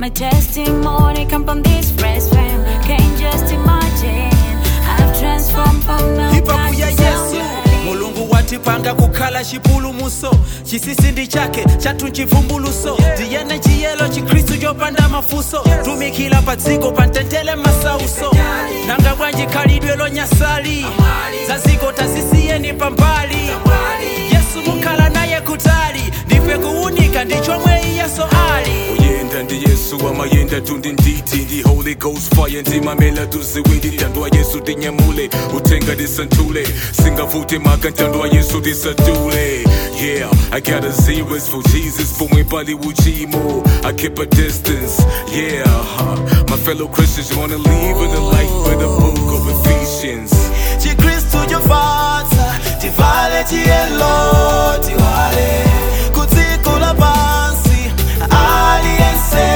my testimony come from this fresh fam. Can't just imagine. I've transformed from now hipapu ya yesu mulungu watipanga kukhala chipulumuso chisisindi chake chathu chivumbuluso ndiyene chiyelo chikristu chopanda mafuso tumikila pa dziko pantentele masauso nanga bwanji khalidwe lonyasali zaziko tazisiyeni pambali yesu mukhala naye kutali ndife kuwunika ndichomwe iyeso ali uyenda ndi yesu amayenda tundi nditi ndi holy ghost fire ndimamela tuziwindi ntandwa yesu tinyamule utenga tisanthule singavute maka ntandwa yesu tisadule yeah i got a zeros for jesus pomwe pali uchimo i keep a distance yeah huh. my fellow christians wanna live in the light with the book of ephesians chikristu chofatsa tivale chiyelo tiwale kutsikula pansi aliyense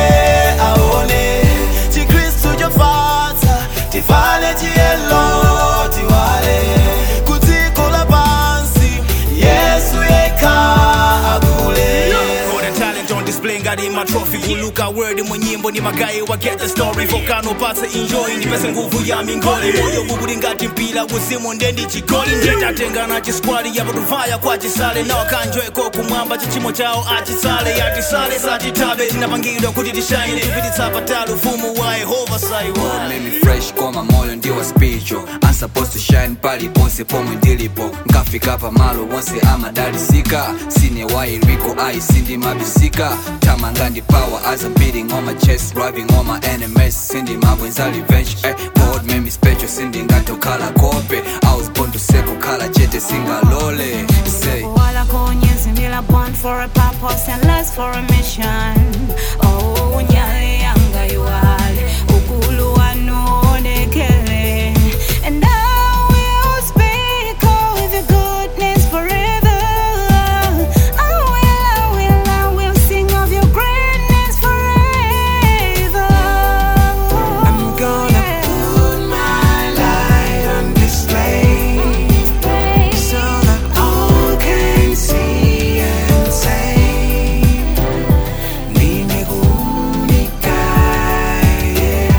aone chikristu chofatsa tivale chiyelo tiwale kutsikula pansi yesu yekha akule Got a talent on display ngati ma trophy kuluka word mu nyimbo ni magayi wa get the story volcano pasa enjoy ndipese nguvu ya mingoli moyo ukuli ngati mpira uzimu ndendi chigoli ndetatengana chiskwadi yapatuvaya kwa chisale nawo kanjoeko kumwamba chichimo chawo achisale yatisale satitabe tinapangidwa kuti tishine tipititsa patali ufumu wa yehova saiwa made me fresh koma moyo ndiwa spiritual I'm supposed to shine pali ponse pomwe ndilipo nkafika pamalo wonse amadalisika sine wairiko ai sindi mabisika tamanga ndi power as I'm beating on my chest driving on my enemies sindi mabwenza revenge eh, God made me special sindi ngatokhala kope I was born to seko khala chete singalole say Wala konyezi mila born for a purpose and less for a mission. Oh, nyale yanga yuwale, ukulu wanoonekele. And I will speak of your goodness forever. I will, I will, I will sing of your greatness forever. I'm gonna put my light on display so that all can see and say, Nimegundika, yeah.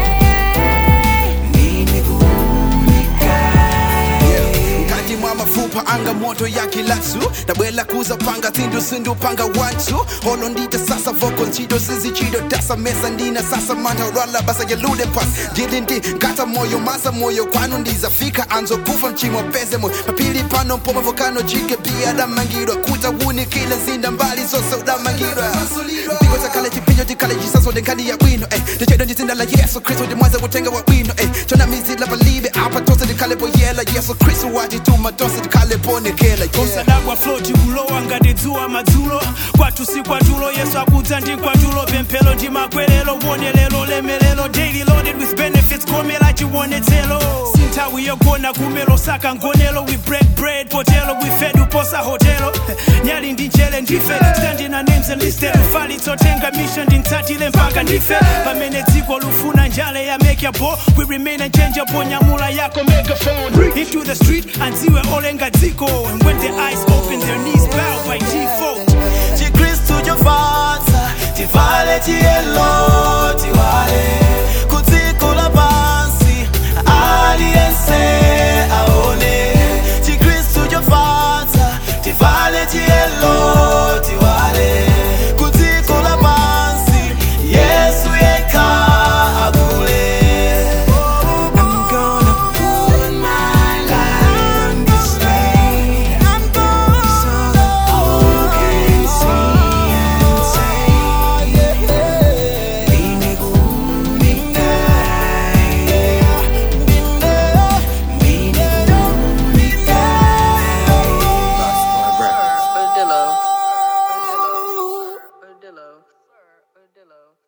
Nimegundika, kati mwa mafupa anga moto ya kilasu dabwela kuza panga tindu sindu panga wantu holo ndita sasa voko nchido zizi chido tasa mesa ndina sasa manta rala basa yelude pas dilindi ngata moyo masa moyo kwanu ndizafika anzo kufa mchimo peze moyo mapili pano mpoma vokano jike pia damangirwa kuta wuni kila zinda mbali zose udamangirwa mpigo takale chipinyo tikale jisaso denkani ya wino eh ndichedo ndizinda la yesu kristo ndimwaza utenga wa wino eh chona mizila balibe apa tose ndikale boyela yesu kristo wajituma tose ndikale ponekela yeah. kosadagwa floti kulowa ngati dzuwa madzulo kwathu si kwatulo yesu akudza ndi kwatulo pemphero ndi makwerero wonelero lemelero daily loaded with benefits komera chiwonetsero sinthawi yogona kumelo saka ngonelo we break bread potelo we fed uposa hotelo nyali ndi njele ndife standing our names and listed ufalitsotenga mission ndintsatile mpaka ndife pamene dziko lufuna njale ya make bo we remain unchangeable nyamula yako megaphone into the street anziwe olenga dziko and when their eyes open their knees bow by default chikristu chofatsa tivale chiyelo tiwale kutsikula pansi aliyense aone chikristu chofatsa tivale chiyelo tiwale kutsikula pansi yesu yekha akule I'm gonna put my light on display so that all can see and say, Nimegundika, yeah. Nimegundika, yeah. Ardillo. Ardillo. Ardillo. Ardillo.